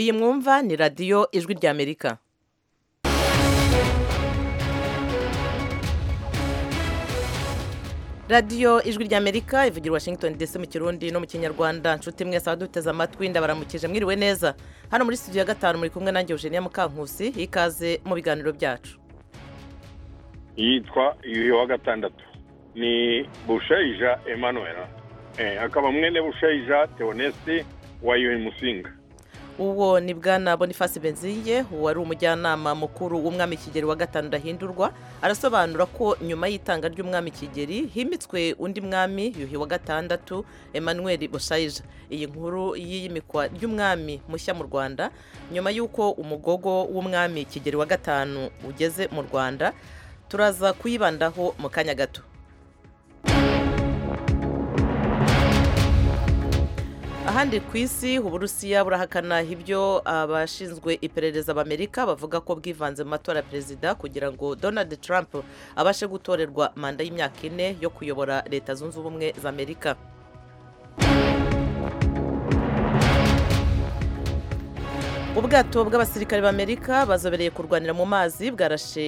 iyi mwumva ni radiyo ijwi ry'amerika radiyo ijwi ry'amerika ivugira washington dc mu kirundi no mu kinyarwanda nshuti mwese abaduteze amatwi ndabaramukije mwiriwe neza hano muri studio ya gatanu muri kumwe nanjye eugenia mukankusi ikaze mu biganiro byacu yitwa yuhi wa gatandatu ni bushayija emmanuel akaba mwene bushayija teonesi wa yuhi musinga uwo ni bwana boniface benziye wari umujyanama mukuru w'umwami kigeli wa gatanu ndahindurwa arasobanura ko nyuma y'itanga ry'umwami kigeli himitswe undi mwami yuhi wa gatandatu emmanuel bushayija iyi nkuru y'iyimikwa ry'umwami mushya mu rwanda nyuma y'uko umugogo w'umwami kigeli wa gatanu ugeze mu rwanda turaza kuyibandaho mu kanya gato ahandi ku isi uburusiya burahakana ibyo abashinzwe iperereza b'amerika bavuga ko bwivanze mu matora ya perezida kugira ngo donald trump abashe gutorerwa manda y'imyaka ine yo kuyobora leta zunze ubumwe za amerika ubwato bw'abasirikare b'amerika bazobereye kurwanira mu mazi bwarashe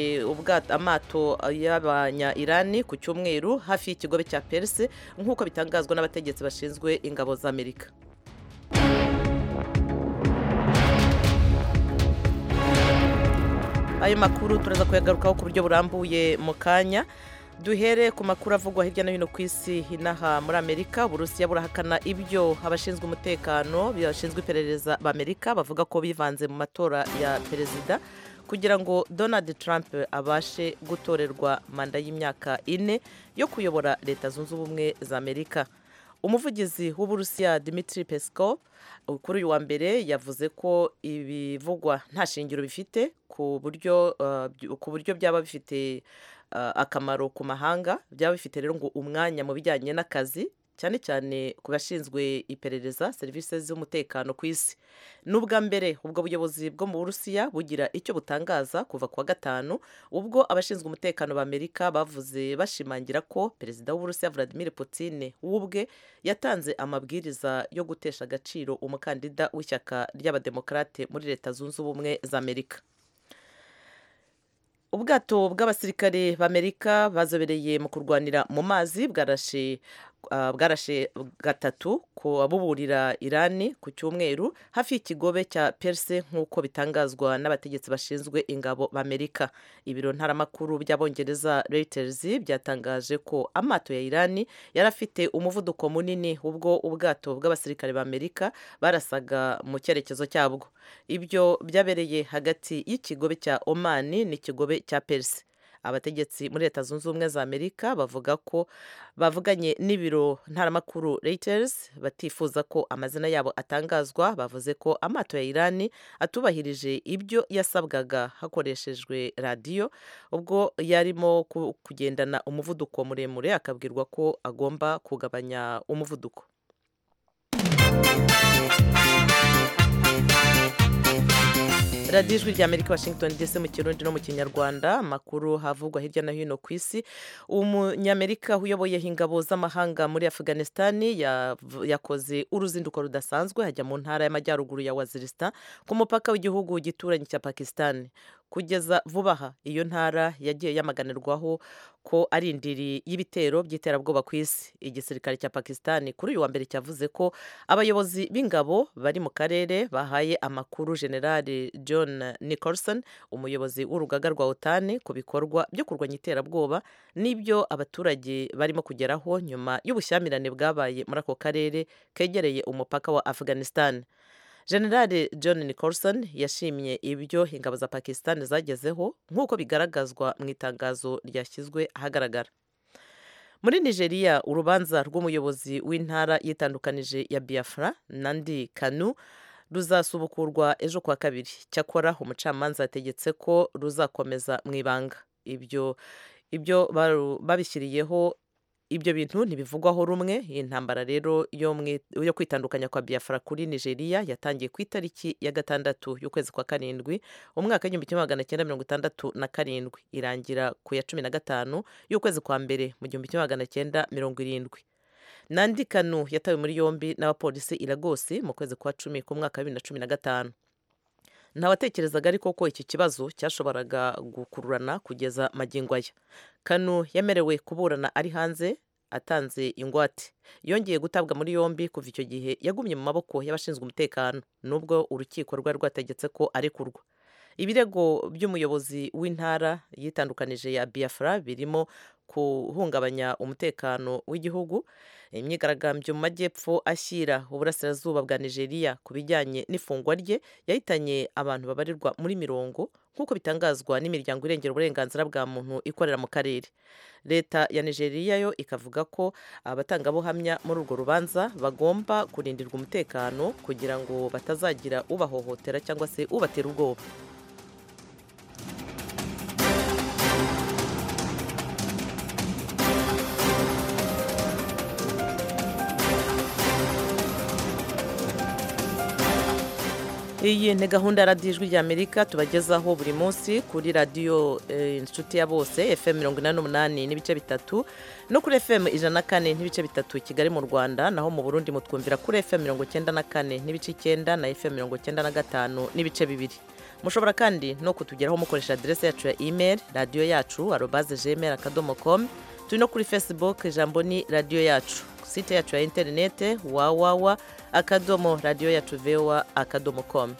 amato y'abanya irani ku cyumweru hafi y'ikigobe cya perse nk'uko bitangazwa n'abategetsi bashinzwe ingabo za amerika ayo makuru turaza kuyagarukaho ku buryo burambuye mu kanya duhere ku makuru avugwa hirya no hino ku isi inaha muri amerika uburusiya burahakana ibyo abashinzwe umutekano bashinzwe iperereza b'amerika bavuga ko bivanze mu matora ya perezida kugira ngo donald trump abashe gutorerwa manda y'imyaka ine yo kuyobora leta zunze ubumwe za amerika umuvugizi w'uburusiya dimitri pesco kuri uyu wa mbere yavuze ko ibivugwa nta shingiro bifite ku buryo ku buryo byaba bifite akamaro ku mahanga byaba bifite rero ngo umwanya mu bijyanye n'akazi cyane cyane ku bashinzwe iperereza serivisi z'umutekano ku isi n'ubwa mbere ubwo buyobozi bwo mu burusiya bugira icyo butangaza kuva ku wa gatanu ubwo abashinzwe umutekano b'amerika bavuze bashimangira ko perezida w'uburusiya vladimir Putin w'ubwe yatanze amabwiriza yo gutesha agaciro umukandida w'ishyaka ry'abademokarate muri leta zunze ubumwe za amerika ubwato bw'abasirikare b'amerika bazobereye mu kurwanira mu mazi bwarashe bwarashe gatatu buburira irani ku cyumweru hafi y'ikigobe cya perse nk'uko bitangazwa n'abategetsi bashinzwe ingabo b'amerika ibiro ntaramakuru by'abongereza reuters byatangaje ko amato ya irani yari afite umuvuduko munini ubwo ubwato bw'abasirikare b'amerika barasaga mu cyerekezo cyabwo ibyo byabereye hagati y'ikigobe cya omani n'ikigobe cya perse abategetsi muri leta zunze ubumwe za amerika bavuga ko bavuganye n'ibiro ntaramakuru reuters batifuza ko amazina yabo atangazwa bavuze ko amato ya irani atubahirije ibyo yasabwaga hakoreshejwe radiyo ubwo yarimo kugendana umuvuduko muremure akabwirwa ko agomba kugabanya umuvuduko radiyo ijwi rya amerika washington dc mu kirundi no mu kinyarwanda amakuru havugwa hirya no hino ku isi umunyamerika uyoboye ingabo z'amahanga muri afghanistan yakoze uruzinduko rudasanzwe hajya mu ntara y'amajyaruguru ya waziristan ku mupaka w'igihugu gituranyi cya pakistan kugeza vuba aha iyo ntara yagiye yamaganirwaho ko ari indiri y'ibitero by'iterabwoba ku isi igisirikare cya pakistan kuri uyu wa mbere cyavuze ko abayobozi b'ingabo bari mu karere bahaye amakuru generali john Nicholson umuyobozi w'urugaga rwa otani ku bikorwa byo kurwanya iterabwoba n'ibyo abaturage barimo kugeraho nyuma y'ubushyamirane bwabaye muri ako karere kegereye umupaka wa afghanistan generale john Nicholson yashimye ibyo ingabo za pakistan zagezeho nk'uko bigaragazwa mu itangazo ryashyizwe ahagaragara muri nigeria urubanza rw'umuyobozi w'intara yitandukanije ya biafra nandi kanu ruzasubukurwa ejo kuwa kabiri cyakora umucamanza yategetse ko ruzakomeza mu ibanga ibyo ibyo babishyiriyeho ibyo bintu ntibivugwaho rumwe iyi ntambara rero yo kwitandukanya kwa biafra kuri nigeria yatangiye ku itariki ya gatandatu y'ukwezi kwa karindwi umwaka w'igihumbi kimwe magana cyenda mirongo itandatu na karindwi irangira ku ya cumi na gatanu y'ukwezi kwa mbere mu gihumbi kimwe magana cyenda mirongo irindwi nandi kanu yatawe muri yombi n'abapolisi i lagos mu kwezi kwa cumi k'umwaka wa bibiri na cumi na gatanu ntawatekerezaga ariko ko iki kibazo cyashoboraga gukururana kugeza magingo aya kanu yemerewe kuburana ari hanze atanze ingwate yongeye gutabwa muri yombi kuva icyo gihe yagumye mu maboko y'abashinzwe umutekano nubwo urukiko rwari rwategetse ko arekurwa ibirego by'umuyobozi w'intara yitandukanije ya biafra birimo guhungabanya umutekano w'igihugu imyigaragambyo mu majyepfo ashyira uburasirazuba bwa nigeria ku bijyanye n'ifungwa rye yahitanye abantu babarirwa muri mirongo nk'uko bitangazwa n'imiryango irengera uburenganzira bwa muntu ikorera mu karere leta ya nigeria yo ikavuga ko abatangabuhamya muri urwo rubanza bagomba kurindirwa umutekano kugira ngo batazagira ubahohotera cyangwa se ubatera ubwoba iyi ni gahunda ya radiyo ijwi ry'amerika tubagezaho buri munsi kuri radiyo inshuti ya bose fm mirongo inani n'umunani n'ibice bitatu no kuri fm ijana na kane n'ibice bitatu kigali mu rwanda naho mu burundi mutwumvira kuri fm mirongo icyenda na kane n'ibice icyenda na fm mirongo icyenda na gatanu n'ibice bibiri mushobora kandi no kutugeraho mukoresha aderesi yacu ya email radiyo yacu arobaze gmail akadomo komu turi no kuri facebook ijambo ni radiyo yacu site yacu ya interinete wawawa akadomo radiyo yacu vewa akadomo komu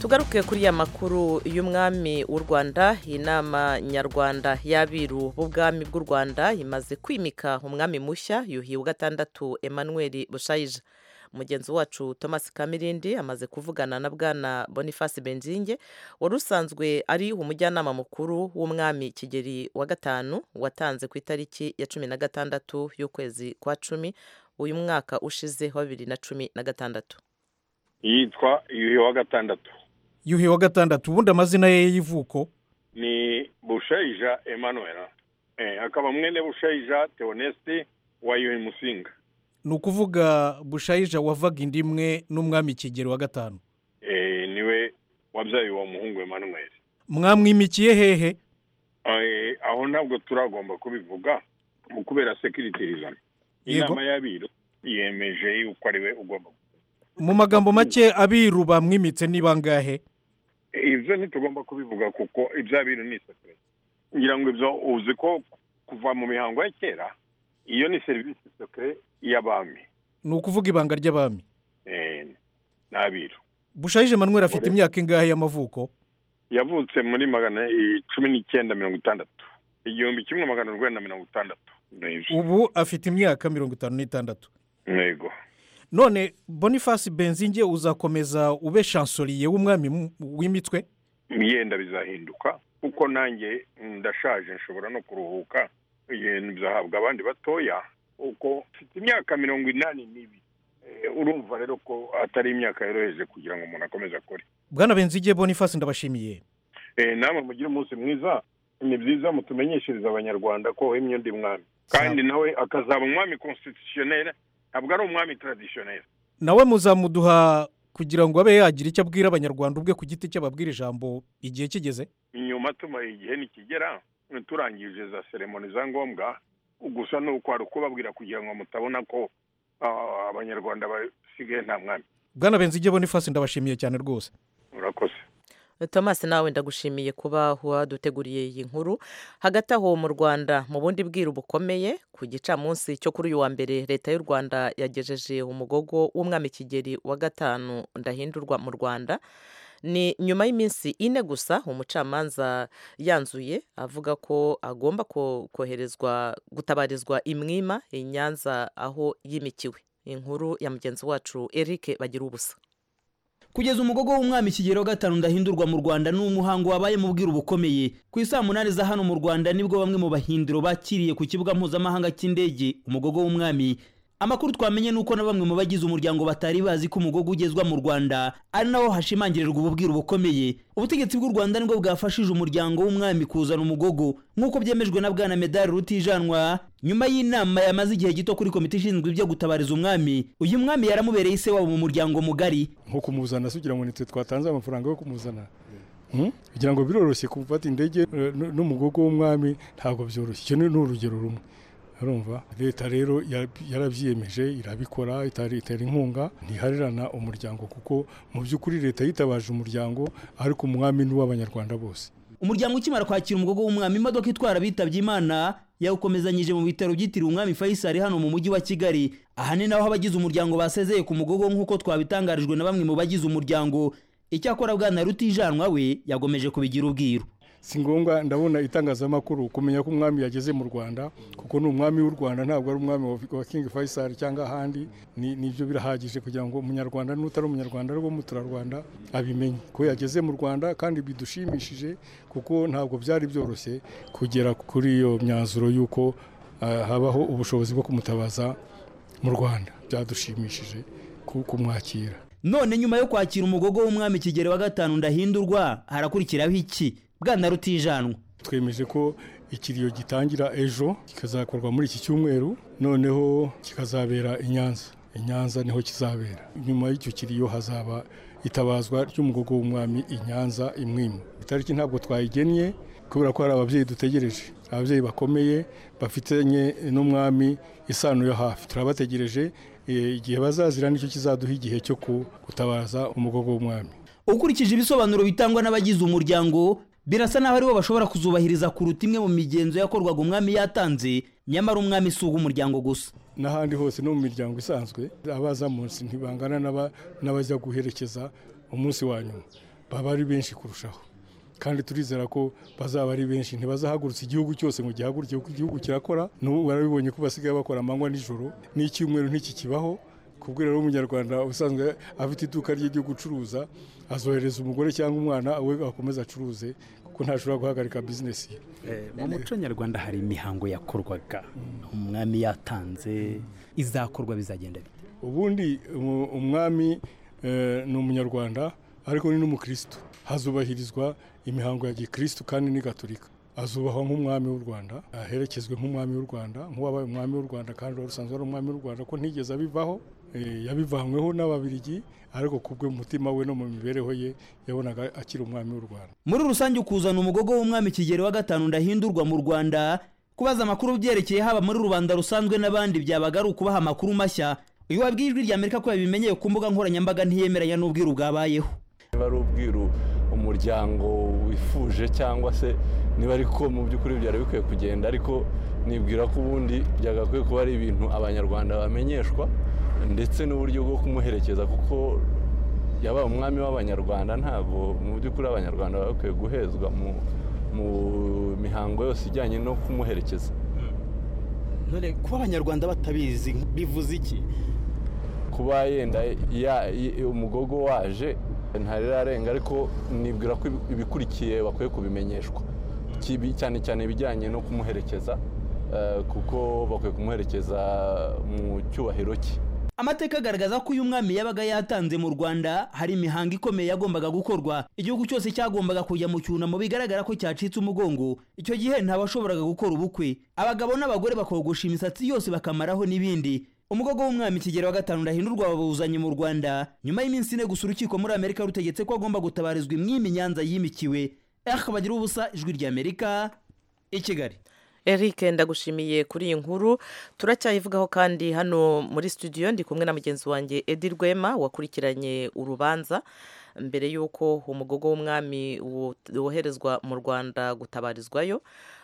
tugaruke kuri ya makuru y'umwami w'u rwanda inama nyarwanda y'abiru b'ubwami bw'u rwanda imaze kwimika umwami mushya yuhi wa gatandatu emmanuel bushayija mugenzi wacu thomas kamirindi amaze kuvugana na bwana boniface benzinge wari usanzwe ari umujyanama mukuru w'umwami kigeri wa gatanu watanze ku itariki ya cumi na gatandatu y'ukwezi kwa cumi uyu mwaka ushize wa bibiri na cumi na gatandatu yitwa yuhi wa gatandatu yuhi wa gatandatu ubundi amazina ye y'ivuko ni bushayija emmanuel eh, akaba mwene bushayija teonesti wa yuhi musinga ni ukuvuga bushayija wavaga indi imwe n'umwami kigero wa gatanu eh, niwe wabyaye uwo muhungu emmanuel mwamwimikiye hehe Eh, aho ntabwo turagomba kubivuga mu kubera sekiritirizana Yego. inama y'abiru yemeje yuko ari we ugomba mu magambo make abiru bamwimitse ni bangahe ibyo ntitugomba kubivuga kuko iby'abiru ni isafuriya ngira ngo ibyo uzi ko kuva mu mihango ya kera iyo ni serivisi sekire y'abami ni ukuvuga ibanga ry'abami eh, n'abiru bushayije manuel afite Ore. imyaka ingahe y'amavuko yavutse muri magana i- cumi n'icyenda mirongo itandatu igihumbi kimwe magana urwenda mirongo itandatu Nibyo. ubu afite imyaka mirongo itanu n'itandatu yego none boniface benzinge uzakomeza ube shansoriye w'umwami mu- w'imitwe imyenda bizahinduka kuko nanjye ndashaje nshobora no kuruhuka ibintu bizahabwa abandi batoya uko mfite imyaka mirongo inani n'ibiri Eh, urumva rero ko atari imyaka yoroheje kugira ngo umuntu akomeze akore bwana benzinge boniface ndabashimiye Eh, namwe mugire umunsi mwiza ni byiza mutumenyeshereze abanyarwanda ko wemye undi mwami Sa- kandi nawe akazaba umwami constitutionnel ntabwo ari umwami traditionnel nawe muzamuduha kugira ngo abe yagira icyo abwira abanyarwanda ubwe ku giti cye ababwira ijambo igihe kigeze inyuma tumara igihe nikigera turangije za seremoni za ngombwa gusa ni uko hari ukubabwira kugira ngo mutabona ko ah, abanyarwanda basigaye nta mwami bwana benzige boniface ndabashimiye cyane rwose urakoze thomas nawe ndagushimiye kuba waduteguriye iyi nkuru hagati aho mu rwanda mu bundi bwiru bukomeye ku gicamunsi cyo kuri uyu wa mbere leta y'u rwanda yagejeje umugogo w'umwami kigeri wa gatanu ndahindurwa mu rwanda ni nyuma y'iminsi ine gusa umucamanza yanzuye avuga ko agomba ko- koherezwa gutabarizwa imwima i nyanza aho yimikiwe inkuru ya mugenzi wacu eric bagira ubusa kugeza umugogo w'umwami kigero gatanu ndahindurwa mu rwanda ni umuhango wabaye mu bwiru bukomeye ku isaa munani za hano mu rwanda nibwo bamwe mu bahindiro bakiriye ku kibuga mpuzamahanga cy'indege umugogo w'umwami amakuru twamenye nuko na bamwe mu bagize umuryango batari bazi ko umugogo ugezwa mu rwanda ari nawo hashimangirirwa ububwiru bukomeye ubutegetsi bw'u rwanda nibwo bwafashije umuryango w'umwami kuzana umugogo nk'uko byemejwe na bwana medali rutijanwa nyuma y'inama yamaze igihe gito kuri komite ishinzwe ibyo gutabariza umwami uyu mwami yaramubereye ise wabo mu muryango mugari nko kumuzana se ugira ngo nitwe twatanze amafaranga yo kumuzana Hmm? kugira ngo biroroshye gufata indege eh, n- n'umugogo w'umwami ntabwo byoroshye icyo ni ni urugero rumwe urumva leta rero ya- yarabyiyemeje irabikora itari- itera inkunga ntiharerana umuryango kuko mu by'ukuri leta yitabaje umuryango ariko umwami ni uw'abanyarwanda bose umuryango ukimara kwakira umugogo w'umwami imodoka itwara abitabye imana yawukomezanyije mu bitaro byitiriwe umwami fayisali hano mu mujyi wa kigali aha ni naho abagize umuryango basezeye ku mugogo nk'uko twabitangarijwe na bamwe mu bagize umuryango icyakora bwana rutijanwa we yagomeje kubigira ubwiru si ngombwa ndabona itangazamakuru kumenya ko umwami yageze mu rwanda kuko ni umwami w'u rwanda ntabwo ari umwami wa- wa king faisal cyangwa ahandi ni- nibyo birahagije kugira ngo umunyarwanda n'utari umunyarwanda ariko umuturarwanda abimenye ko yageze mu rwanda kandi bidushimishije kuko ntabwo byari byoroshye kugera kuri iyo myanzuro y'uko ah, habaho ubushobozi bwo kumutabaza mu rwanda byadushimishije ku- kumwakira none nyuma yo kwakira umugogo w'umwami kigeli wa gatanu ndahindurwa harakurikiraho iki bwana rutijanwa twemeje ko ikiriyo gitangira ejo kikazakorwa muri iki cyumweru noneho kikazabera i nyanza i nyanza niho kizabera nyuma y'icyo kiriyo hazaba itabazwa ry'umugogo w'umwami i nyanza imwima itariki ntabwo twayigennye kubera ko hari ababyeyi dutegereje ababyeyi bakomeye bafitanye n'umwami isano yo hafi turabategereje eh, igihe bazazira nicyo kizaduha igihe cyo ku- gutabaza umugogo w'umwami ukurikije ibisobanuro bitangwa n'abagize umuryango birasa naho aribo bashobora kuzubahiriza kuruta imwe mu migenzo yakorwaga umwami yatanze nyamara umwami si uw'umuryango gusa n'ahandi hose no mu miryango isanzwe abaza munsi ntibangana n'aba- n'abajya guherekeza umunsi wa nyuma baba ari benshi kurushaho kandi turizera ko bazaba ari benshi ntibazahagurutsa igihugu cyose ngo gihaguruke kuko igihugu kirakora n'ubu barabibonye ko basigaye bakora amanywa nijoro n'icyumweru ntikikibaho kubwo rero umunyarwanda usanzwe afite iduka rye ryo gucuruza azohereza umugore cyangwa umwana we akomeze acuruze kuko ntashobora guhagarika bizinesi ye mu muco nyarwanda hari imihango yakorwaga umwami yatanze izakorwa bizagenda bite ubundi umu- umwami eh, ni umunyarwanda ariko ni n'umukristo hazubahirizwa imihango ya gikristo kandi ni gatolika azubahwa nk'umwami w'u rwanda aherekezwe nk'umwami w'u rwanda nk'uwabaye umwami w'u rwanda kandi wari usanzwe ari umwami w'u rwanda ko ntigeze abivaho eh, yabivanyweho n'ababirigi ariko kubwe mu mutima we no mu mibereho ye yabonaga akiri umwami w'u rwanda muri rusange ukuzana umugogo w'umwami kigeli wa gatanu ndahindurwa mu rwanda kubaza amakuru byerekeye haba muri rubanda rusanzwe n'abandi byabaga ari ukubaha amakuru mashya uyu wabwiye ijwi rya amerika ko yabimenyeye ku mbuga nkoranyambaga ntiyemeranya n'ubwiru bwabayeho niba ari ubwiru umuryango wifuje cyangwa se niba ariko mu by'ukuri byari bikwiye kugenda ariko nibwira ko ubundi byagakwiye kuba ari ibintu abanyarwanda bamenyeshwa ndetse n'uburyo bwo kumuherekeza kuko yabaye umwami w'abanyarwanda ntabwo mu by'ukuri abanyarwanda baba bakwiye guhezwa mu mu mihango yose ijyanye no kumuherekeza none kuba abanyarwanda batabizi bivuze iki kuba yenda ya- y- umugogo waje ntarirarenga ariko nibwira ko ibi- ibikurikiye bakwiye kubimenyeshwa Kibi- cyane cyane ibijyanye no kumuherekeza eh, kuko bakwiye kumuherekeza mu cyubahiro cye amateka agaragaza ko uyu mwami yabaga yatanze mu rwanda hari imihango ikomeye yagombaga gukorwa igihugu cyose cyagombaga kujya mu cyunamo bigaragara ko cyacitse umugongo icyo gihe ntabashoboraga gukora ubukwe abagabo n'abagore bakogosha imisatsi yose bakamaraho n'ibindi umugogo w'umwami kigero wa gatanu ndahindurwa bawuzanye mu rwanda nyuma y'iminsi ine gusa urukiko muri amerika rutegetse ko agomba gutabarizwa imwimi nyanza yimikiwe eh bagira ubusa ijwi ry'amerika i kigali Eric ndagushimiye kuri iyi nkuru turacyayivugaho kandi hano muri studio ndi kumwe na mugenzi wanjye Edi Rwema wakurikiranye urubanza mbere y'uko umugogo w'umwami wo- woherezwa mu Rwanda gutabarizwayo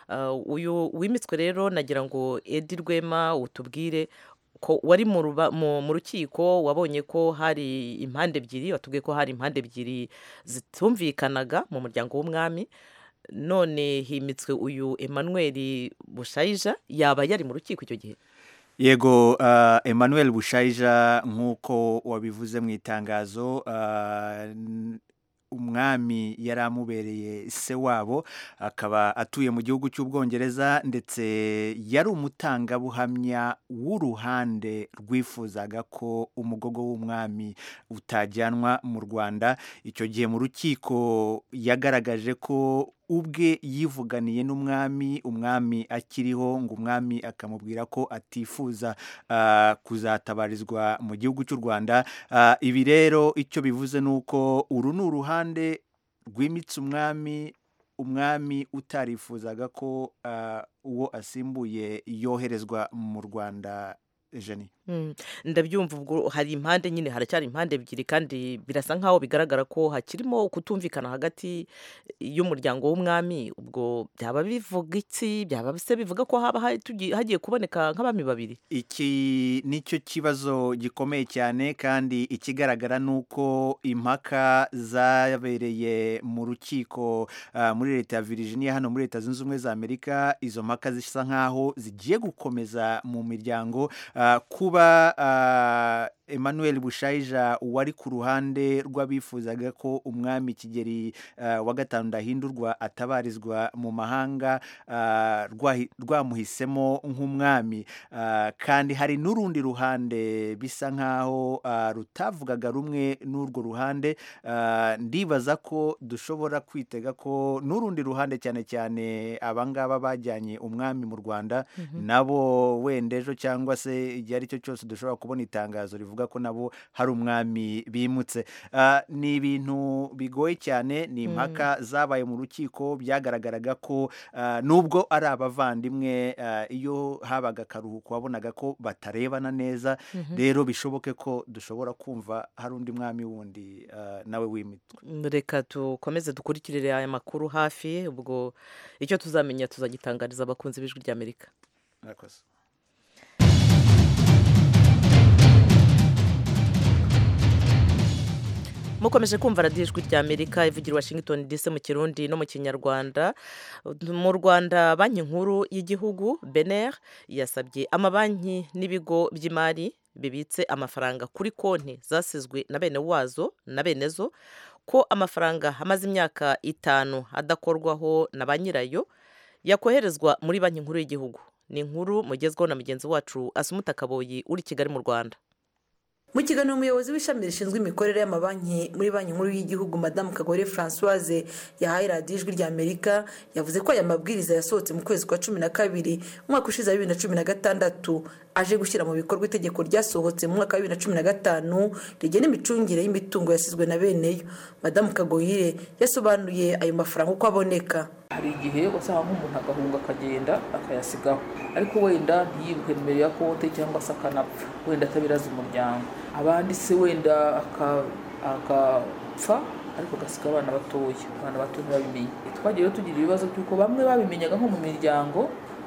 Ah, uyu wimitswe rero nagira ngo Edi Rwema utubwire ko wari mu ruba- mu- mu rukiko wabonye ko hari impande ebyiri watubwiye ko hari impande ebyiri zitumvikanaga mu muryango w'umwami none himitswe uyu Emmanuel bushayija yaba yari mu rukiko icyo gihe yego uh, emmanuel bushayija nk'uko wabivuze mu itangazo uh, n- umwami yari amubereye se wabo akaba atuye mu gihugu cy'ubwongereza ndetse yari umutangabuhamya w'uruhande rwifuzaga ko umugogo w'umwami utajyanwa mu rwanda icyo gihe mu rukiko yagaragaje ko ubwe yivuganiye n'umwami umwami akiriho ngo umwami akamubwira ko atifuza ah, kuzatabarizwa mu gihugu cy'u rwanda Ah, ibi rero icyo bivuze ni uko uru ni uruhande rwimitse umwami umwami utarifuzaga ko ah, uwo asimbuye yoherezwa mu rwanda jeni Mm, ndabyumva ubwo hari impande nyine haracyari impande ebyiri kandi birasa nkaho bigaragara ko hakirimo kutumvikana hagati y'umuryango w'umwami ubwo byaba bivuga iki byaba se bivuga ko haba hari- tugi- hagiye kuboneka nk'abami babiri iki nicyo kibazo gikomeye cyane kandi ikigaragara ni uko impaka zabereye mu rukiko ah, muri leta ya Virginia hano muri leta zunze ubumwe za Amerika izo mpaka zisa nkaho zigiye gukomeza mu miryango ah, kuba ah, Emmanuel Bushayija wari ku ruhande rw'abifuzaga ko umwami Kigeli ah, wa gatanu ndahindurwa atabarizwa mu mahanga ah, rwahi- rwamuhisemo nk'umwami Ah, kandi hari n'urundi ruhande bisa nk'aho ah, rutavugaga rumwe n'urwo ruhande Ah, ndibaza ko dushobora kwitega ko n'urundi ruhande cyane cyane abangaba bajyanye umwami mu rwanda nabo wenda ejo cyangwa se igihe ari cyo cyose dushobora kubona itangazo rivuga ko nabo hari umwami bimutse Ah, ni ibintu bigoye cyane ni impaka zabaye mu rukiko byagaragaraga ko ah, nubwo ari abavandimwe ah, iyo habaga akaruhuko wabonaga ko batarebana neza rero bishoboke ko dushobora kumva hari undi mwami wundi ah, nawe wimitwa reka dukomeze dukurikirire aya makuru hafi ubwo icyo tuzamenya tuzagitangariza abakunzi b'ijwi ry'amerika murakoze mukomeje kumva radiyo ijwi ry'amerika ivugira i washington dc mu kirundi no mu kinyarwanda mu rwanda banki nkuru y'igihugu bener yasabye amabanki n'ibigo by'imari bibitse amafaranga kuri konti zasizwe na bene wazo na bene zo ko amafaranga amaze imyaka itanu adakorwaho na ba nyirayo yakoherezwa muri banki nkuru y'igihugu ni inkuru mugezweho na mugenzi wacu asumuta kaboyi uri i kigali mu rwanda mu kiganiro umuyobozi w'ishami rishinzwe imikorere y'amabanki muri banki nkuru y'igihugu madamu kagore francoise yahaye radiyo ijwi ry'amerika yavuze ko aya mabwiriza yasohotse mu kwezi kwa cumi na kabiri umwaka ushize wa bibiri na cumi na gatandatu aje gushyira mu bikorwa itegeko ryasohotse mu mwaka wa bibiri na cumi na gatanu rigena imicungire y'imitungo yasizwe na beneyo madamu kagoyire yasobanuye ayo mafaranga uko aboneka hari igihe usanga nk'umuntu agahunga akagenda akayasigaho ariko wenda ntiyibuke nimero ya konti cyangwa se akanapfa wenda atabiraza umuryango abandi se wenda aka- agapfa ariko agasiga abana batoya abana bato ntibabimenye twagiye rero tugira ibibazo by'uko bamwe babimenyaga nko mu miryango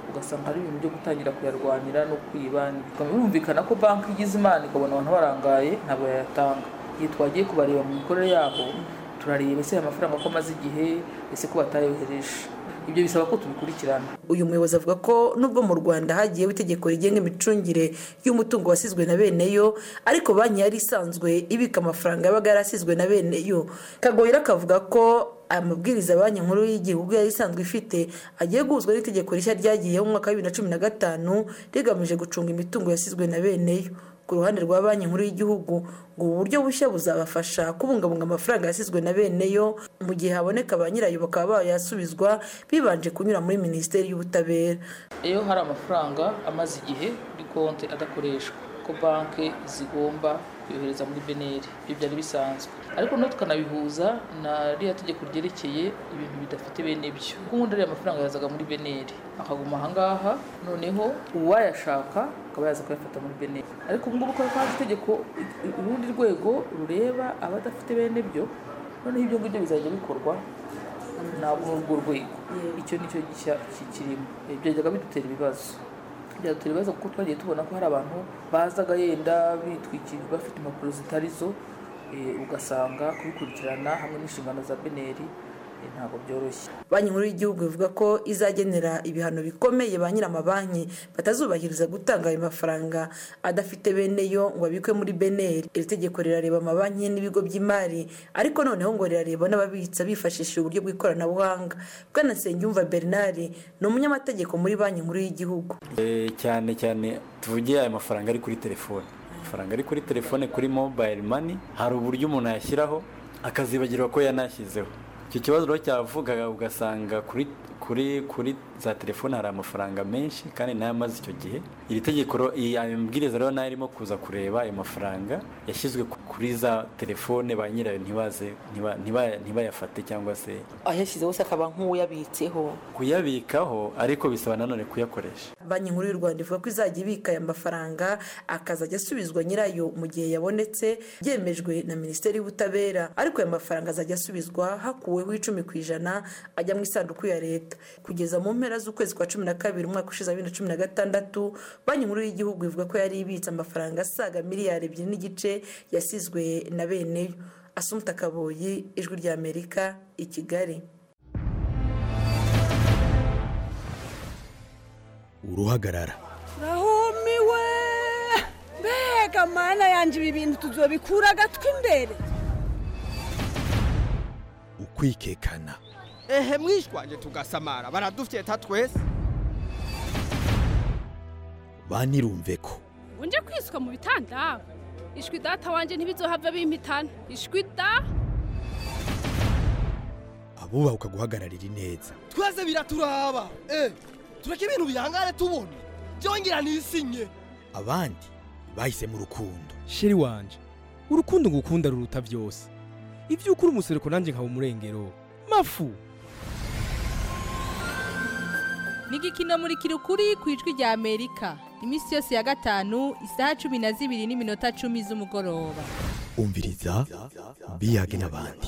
ugasanga ari ibintu byo gutangira kuyarwanira no kwiba birumvikana ko banki igize imana ikabona abantu barangaye ntabwo yayatanga igihe twagiye kubareba mu mikorere yabo turareba ese aya mafaranga ko amaze igihe ese ko batayohereje ibyo bisaba ko tubikurikirana uyu muyobozi avuga ko nubwo mu rwanda hagiyeho itegeko rigenga imicungire y'umutungo wasizwe na bene yo ariko banki yari isanzwe ibika amafaranga yabaga yarasizwe na bene yo kagoyira akavuga ko aya mabwiriza banki nkuru y'igihugu yari isanzwe ifite agiye guhuzwa n'itegeko rishya ryagiyeho mu mwaka wa bibiri na cumi na gatanu rigamije gucunga imitungo yasizwe na bene yo ku ruhande rwa banki nkuru y'igihugu ngo ubu buryo bushya buzabafasha kubungabunga amafaranga yasizwe na bene yo mu gihe haboneka ba nyirayo bakaba bayasubizwa bibanje kunyura muri minisiteri y'ubutabera iyo hari amafaranga amaze igihe kuri konti adakoreshwa ko banki zigomba kuyohereza muri beneri ibyo byari bisanzwe ariko no tukanabihuza na ririya tegeko ryerekeye ibintu bidafite bene byo kuko ubundi ariya mafaranga yazaga muri beneri akaguma ahangaha noneho uwayashaka akaba yaza kuyafata muri beneri ariko ubu ngubu ko haje itegeko urundi rwego rureba abadafite bene byo noneho ibyo ngibyo bizajya bikorwa ntabwo urwo rwego icyo ni cyo gishya kikirimo Eh, byajyaga bidutera ibibazo byadutera ibibazo kuko twagiye tubona ko hari abantu bazaga yenda bitwikira bafite impapuro zitari zo eh, ugasanga kubikurikirana hamwe n'inshingano za beneri ntabwo byoroshye banki nkuru y'igihugu ivuga ko izagenera ibihano bikomeye ba nyir'amabanki batazubahiriza gutanga ayo mafaranga adafite bene yo ngo abikwe muri beneri iri tegeko rirareba amabanki n'ibigo by'imari ariko noneho ngo rirareba n'ababitsa bifashishije uburyo bw'ikoranabuhanga bwana nsengiyumva bernard ni umunyamategeko muri banki nkuru y'igihugu cyane cyane tuvuge ayo mafaranga ari kuri telefone amafaranga ari kuri telefone kuri mobayiro mani hari uburyo umuntu ayashyiraho akazibagirwa ko yanashyizeho icyo kibazo rero cyavugaga ugasanga kuri kuri kuri za telefone hari amafaranga menshi kandi nayo amaze icyo gihe iri tegeko ayo mabwiriza rero nayo arimo kuza kureba ayo mafaranga yashyizwe kuri za telefone ba nyirayo ntibaze ntibayafate cyangwa se ayashyize wese akaba nk'uwuyabitseho kuyabikaho ariko bisaba nanone kuyakoresha banki nkuru y'u rwanda ivuga ko izajya ibika aya mafaranga akazajya asubizwa nyirayo mu gihe yabonetse byemejwe na minisiteri y'ubutabera ariko aya mafaranga azajya asubizwa hakuweho icumi ku ijana ajya mu isanduku ya leta kugeza mu mpera z'ukwezi kwa cumi na kabiri umwaka ushize wa bibiri na cumi na gatandatu banki nkuru y'igihugu ivuga ko yari ibitse amafaranga asaga miliyari ebyiri n'igice yasizwe na beneyo asumuta kaboyi ijwi ry'amerika i kigali uruhagarara nahumiwe mbega mana yanjye ibi bintu tuzobikura agatwi imbere ukwikekana ehe mwishywaje tugasamara baradufyeta twese banirumve ko unje kwiswa mu bitanda ishwi data wanjye ntibizohave bimpitana ishwi da abubahuka guhagararira ineza twese biraturaba eh tureke ibintu bihangane tubona byongera ntisinye abandi bahisemo urukundo sheri wanje urukundo ngukunda ruruta byose ibyo ukora umusereko nanjye nkaba umurengero mafu ni igikino muri kirukuri ku ijwi rya amerika iminsi yose ya gatanu isaha cumi na zibiri n'iminota cumi z'umugoroba umviriza biyage n'abandi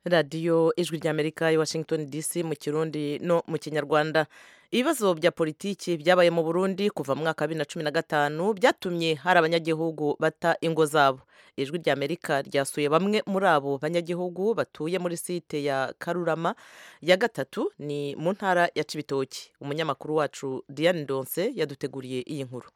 radiyo ijwi ry'amerika i washington dc mu kirundi no mu kinyarwanda ibibazo bya politiki byabaye mu burundi kuva mu mwaka wa bibiri na cumi na gatanu byatumye hari abanyagihugu bata ingo zabo ijwi ry'amerika ryasuye bamwe muri abo banyagihugu batuye muri site ya karurama ya gatatu ni mu ntara ya cibitoki umunyamakuru wacu diane donse yaduteguriye iyi nkuru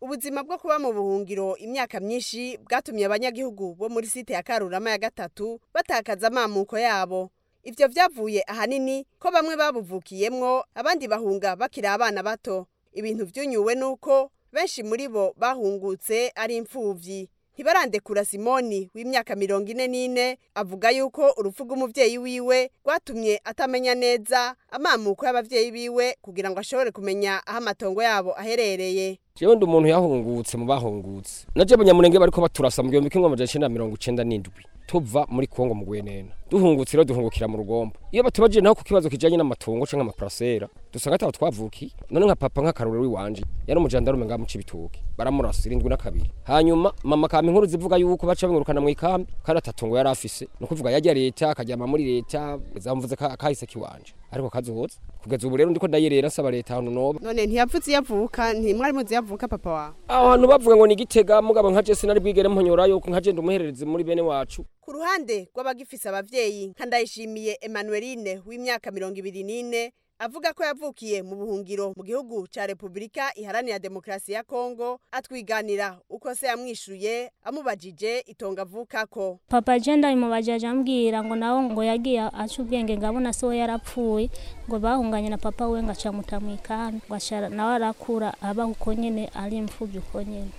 ubuzima bwo kuba mu buhungiro imyaka myinshi bwatumye abanyagihugu bo muri site ya karurama ya gatatu batakaza amamuko yabo ibyo byavuye ahanini ko bamwe babuvukiyemo abandi bahunga bakiri abana bato ibintu byunyuwe nuko benshi muri bo bahungutse ari imfubyi ntibarandekura simoni w'imyaka mirongo ine n'ine avuga yuko urupfu rw'umubyeyi wiwe rwatumye atamenya neza amamuko y'ababyeyi biwe kugira ngo ashobore kumenya aho amatongo yabo aherereye jewe ndi umuntu yahungutse mu bahungutse naje abanyamurenge bariko baturasa mu gihumbi kimwe amajana icenda na mirongo icenda n'indwi tuva muri kongo mu gwenena duhungutse rero duhungukira mu rugombo iyo batubajije naho ku kibazo kijanye n'amatongo canke amaparasera dusanga ataho twavukiye none nka papa nk'akarorero iwanje yari umujandarume ngaha mu cibitoke baramurasa irindwi na kabiri hanyuma mama kampa inkuru zivuga yuko baca bamwirukana mu ikambi kandi atatongo yari afise ni ukuvuga yajya leta akaryama muri leta zamvuze kahise kiwanje ariko kazoza kugeza ubu rero ndiko ndayerera nsaba leta ahantu noba none ntiyapfutse iyavuka ntimwari muzi yavuka papa wawe aho hantu bavuga ngo ni igitega mugabo nkaje sinari bwigere mponyora yuko nkaje ndumuherereze muri bene wacu ku ruhande rw'abagifise abavyeyi nka ndayishimiye Emmanueline w'imyaka mirongo ibiri n'ine avuga ko yavukiye mu buhungiro mu gihugu ca Republika iharanira demokrasi ya Kongo atwiganira uko se yamwishuye amubajije itonga avukako papa jenda imubajaje ambwira ngo nawo ngo yagiye aca ubwenge ngabona so yarapfuye ngo bahunganye na papa we ngo acamuta mu ikambi ngo nawe arakura aba uko nyene ari imfubyi uko nyene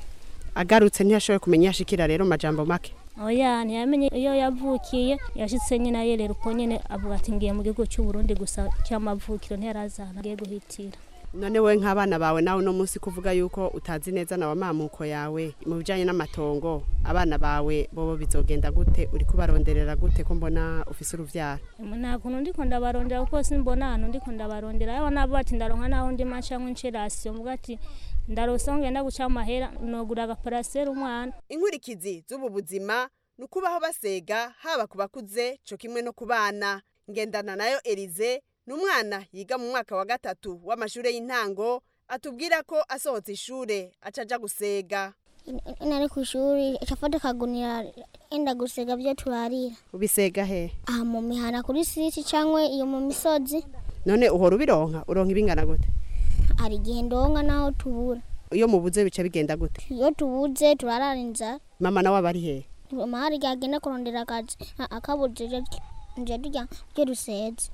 agarutse ntiyashoboye kumenya yashikira rero majambo make oya ntiyamenye iyo yavukiye yashyitse nyine ayerera uko nyine avuga ati ngiye mu gihugu cy'u Burundi gusa cy'amavukiro ntiyarazana agiye guhitira none wowe nk'abana bawe nawe uno munsi kuvuga yuko utazi neza nawe amamuko yawe mu bijyanye n'amatongo abana bawe bobo bizogenda gute uri kubaronderera gute ko mbona ufise urubyaro nta kuntu ndi ko ndabarondera kuko simbona ahantu ndi ko ndabarondera yewe nabo bati ndaronka n'aho ndi maca nk'incirasiyo mvuga ati ndarusa ngenda guca amahera nogura agaparasera umwana inkurikizi z'ubu buzima ni ukubaho basega haba ku bakuze cyo kimwe no ku bana ngendana nayo erize ni umwana yiga mu mwaka wa gatatu w'amashuri y'intango atubwira ko asohotse ishuri acaja gusega nari ku ishuri icafata akagunira enda gusega byo turarira ubisega he aha mu mihana kuri siti cyangwa iyo mu misozi none uhora ubironka uronka ibingana gute hari igihe ndonka naho tubura iyo mubuze bica bigenda gute iyo tubuze turarara inzara mama nawe aba ari hehe mama hari igihe agenda kurondera akazi a- akabuze ryo ryo rya ryo ruseze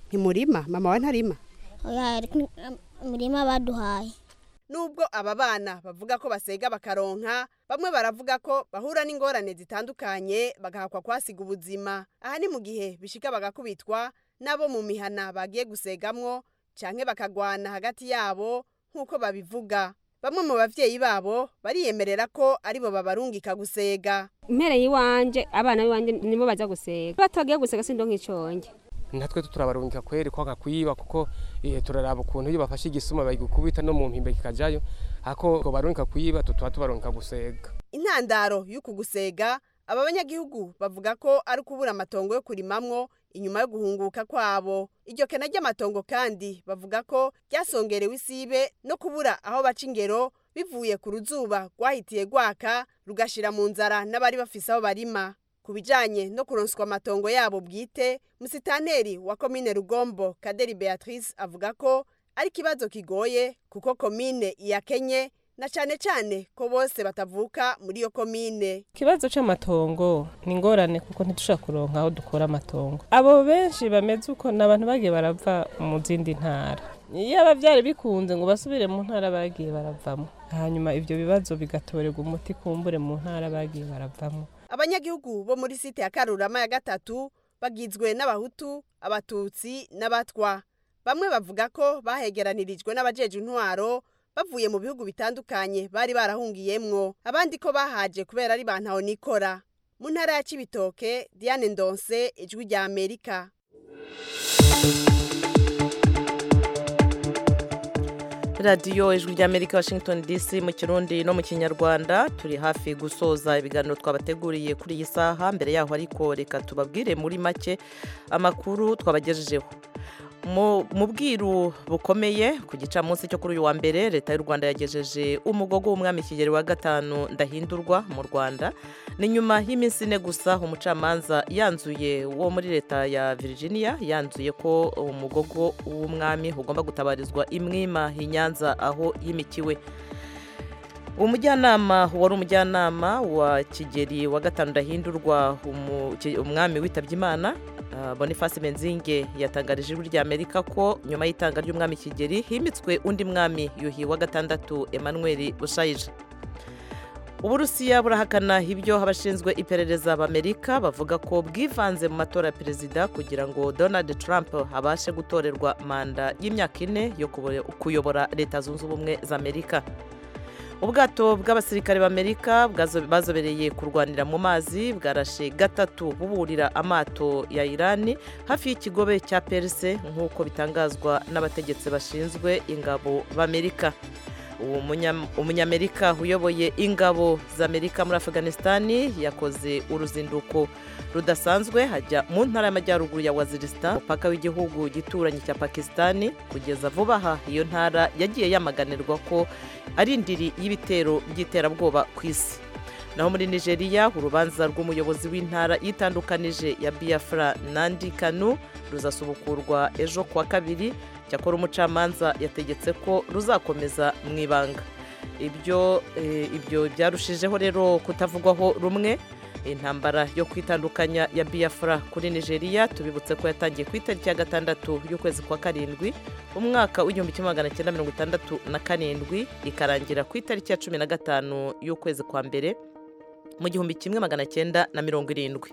ntimurima mama wawe ntarima oya ariko imirima baduhaye nubwo aba bana bavuga ko basega bakaronka bamwe baravuga ko bahura n'ingorane zitandukanye bagahakwa kuhasiga ubuzima aha ni mu gihe bishika bagakubitwa n'abo mu mihana bagiye gusegamwo cyangwa bakagwana hagati yabo nk'uko babivuga bamwe mu babyeyi babo bariyemerera ko aribo babarungika gusega impereye iwanjye abana b'iwanjye nibo bajya gusega batagiye gusega sindo nk'iconge natwe turabarungika kweri kwanga kuyiba kuko eh, turaraba ukuntu iyo bafashe igisuma bagikubita no mu mpimbe kikajayo ako ngo barungika kuyiba tutuba tubarungika gusega intandaro y'uku gusega aba banyagihugu bavuga ko ari ukubura amatongo yo kurimamwo inyuma yo guhunguka kwabo iryo kena ry'amatongo kandi bavuga ko ryasongerewe isibe no kubura aho baca ingero bivuye ku ruzuba rwahitiye rwaka rugashira mu nzara n'abari bafise aho barima ku bijyanye no kuronswa amatongo yabo bwite musitaneri wa komine rugombo kaderi beatrice avuga ko ari ikibazo kigoye kuko komine iyakenye na cyane cyane ko bose batavuka muri iyo komine ikibazo cy'amatongo ni ingorane kuko ntidushobora kuronka aho dukura amatongo abo benshi bameze uko ni abantu bagiye barava mu zindi ntara iyaba byari bikunze ngo basubire mu ntara bagiye baravamo hanyuma ibyo bibazo bigatorerwa umuti kumbure mu ntara bagiye baravamo abanyagihugu bo muri site ya karurama ya gatatu bagizwe n'abahutu abatutsi n'abatwa bamwe bavuga ko bahegeranirijwe n'abajeje intwaro bavuye mu bihugu bitandukanye bari barahungiyemwo abandi ko bahaje kubera ari ba ntahonikora mu ntara ya kibitoke diane ndonse ijwi rya amerika radiyo ijwi ry'amerika washington dc mu kirundi no mu kinyarwanda turi hafi gusoza ibiganiro twabateguriye kuri iyi saha mbere yaho ariko reka tubabwire muri make amakuru twabagejejeho mu mu bwiru bukomeye ku gicamunsi cyo kuri uyu wa mbere leta y'u rwanda yagejeje umugogo w'umwami kigero wa gatanu ndahindurwa mu rwanda ni nyuma y'iminsi ine gusa umucamanza yanzuye wo muri leta ya virginia yanzuye ko umugogo w'umwami ugomba gutabarizwa imwima i nyanza aho yimikiwe umujyanama wari umujyanama wa kigeri wa gatanu ndahindurwa umu- ki- umwami witabye imana ah, boniface benzinge yatangarije ijwi ry'amerika ko nyuma y'itanga ry'umwami kigeri himitswe undi mwami yuhi wa gatandatu emmanuel bushayije uburusiya burahakana ibyo abashinzwe iperereza b'amerika bavuga ko bwivanze mu matora ya perezida kugira ngo donald trump abashe gutorerwa manda y'imyaka ine yo kubo- kuyobora leta zunze ubumwe za amerika ubwato bw'abasirikare b'amerika bwazo- bazobereye kurwanira mu mazi bwarashe gatatu buburira amato ya irani hafi y'ikigobe cya perse nk'uko bitangazwa n'abategetsi bashinzwe ingabo b'amerika uwo munya- umunyamerika uyoboye ingabo z'amerika muri afganisitani yakoze uruzinduko rudasanzwe hajya mu ntara y'amajyaruguru ya waziristan umupaka w'igihugu gituranye cya pakisitani kugeza vuba aha iyo ntara yagiye yamaganirwa ko ari indiri y'ibitero by'iterabwoba ku isi naho muri nigeria urubanza rw'umuyobozi w'intara yitandukanije ya biafra nandi kanu ruzasubukurwa ejo kuwa kabiri cyakora umucamanza yategetse ko ruzakomeza mu ibanga ibyo eh, ibyo byarushijeho rero kutavugwaho rumwe intambara yo kwitandukanya ya biafra kuri nigeria tubibutse ko yatangiye ku itariki ya gatandatu y'ukwezi kwa karindwi umwaka w'igihumbi kimwe magana cyenda mirongo itandatu na karindwi ikarangira ku itariki ya cumi na gatanu y'ukwezi kwa mbere mu gihumbi kimwe magana cyenda na mirongo irindwi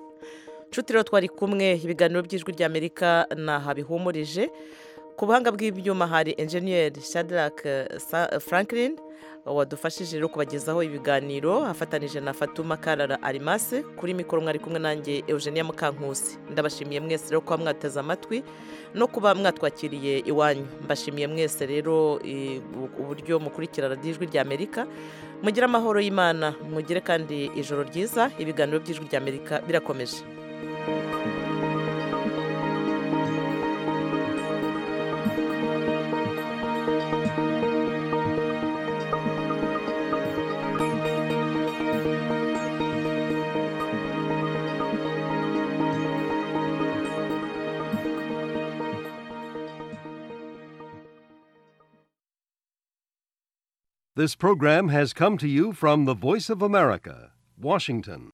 nshuti rero twari kumwe ibiganiro by'ijwi ry'amerika naha bihumurije ku buhanga bw'ibyuma hari enjeniyeri shadrack eh, Sa- eh, franklin wadufashije rero kubagezaho ibiganiro afatanije na fatuma karara arimase kuri mikoro mwari kumwe nanjye eugenia mukankusi ndabashimiye mwese rero kuba mwateze amatwi no kuba mwatwakiriye iwanyu mbashimiye mwese rero eh, u- uburyo mukurikira radiyo ijwi ry'amerika mugire amahoro y'imana mugire kandi ijoro ryiza ibiganiro by'ijwi ry'amerika birakomeje This program has come to you from the Voice of America, Washington.